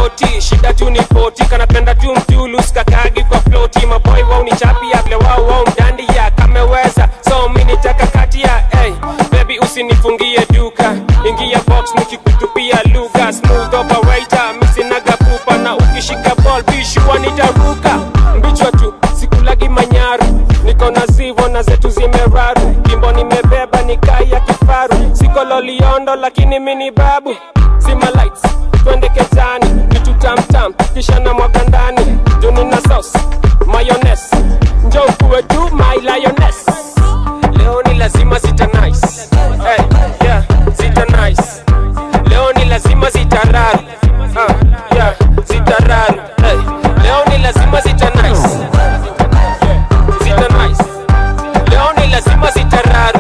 ploti shida tu ni poti kanapenda tu mtulu skakagi kwa ploti maboy wao ni chapi ya vile wao wao mdandi ya kameweza so mi nitaka kati ya hey, baby usinifungie duka ingia box nikikutupia lugha smooth operator misinaga pupa na ukishika ball bishua nitaruka mbichwa tu sikulagi manyaru niko na zivo na zetu zimeraru kimbo nimebeba ni kai ya kifaru siko loliondo lakini mini babu zima lights twende kezani vitu tamtam kisha na mwaga ndani juni na sauce mayones njo kuwe tu my lioness leo ni lazima zita nice hey, yeah, zita nice leo ni lazima zitararu uh, yeah, zitararu hey, leo ni lazima zita nice zita nice leo ni lazima zitararu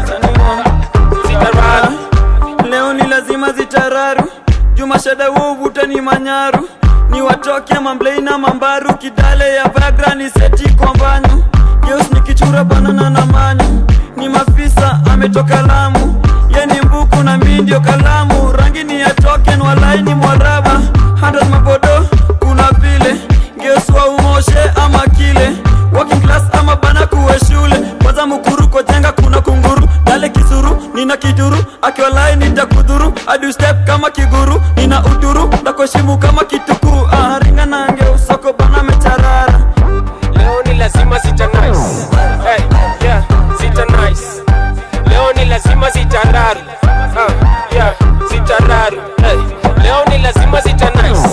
zitararu leo ni lazima zitararu jumashada wuvuta ni manyaru ni watoke mamblei na mambaru kidale ya vagra ni seti kwa mbanyu geus ni kichura banana na manyu ni mafisa ametoka lamu ye ni mbuku na mi ndio kalamu rangi ni ya token walai ni mwaraba hata mabodo kuna vile geus wa umoshe ama kile working class ama bana kuwe shule kwanza mukuru kojenga kuna kunguru dale kisuru nina kiduru akiwalai nitakudhuru adu step kama kiguru nina uduru nakuheshimu kama kitukuu ah, ringa nange usoko bana mecharara leo ni lazima zita nice hey, yeah, zita nice leo ni lazima zitararu uh, yeah, zitararu hey, leo ni lazima zita nice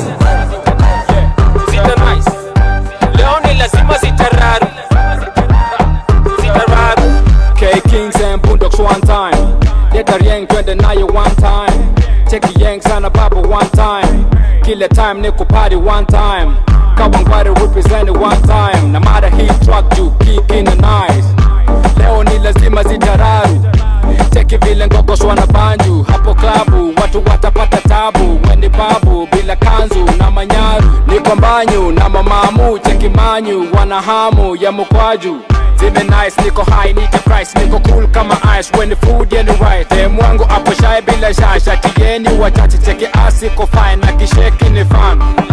zita nice leo ni lazima zitararu zitararu K Kings and Boondocks one time. Leta Rieng twende nayo one time. Cheki Yang sana baba one time. Kila time niko party one time. Kawangware represent it one time. Na mara hii track juu kick in the night. Leo ni lazima zitararu. Cheki vile ngogoswa na banju hapo klabu, watu watapata tabu. Weni babu bila kanzu na manyaru, niko mbanyu na mamamu. Cheki manyu wana hamu ya mukwaju Zime nice, niko high, niko price, niko cool kama ice when the food yani right. Dem wangu hapo shy bila shasha, tieni wachache cheki asi ko fine na kisheki ni fan.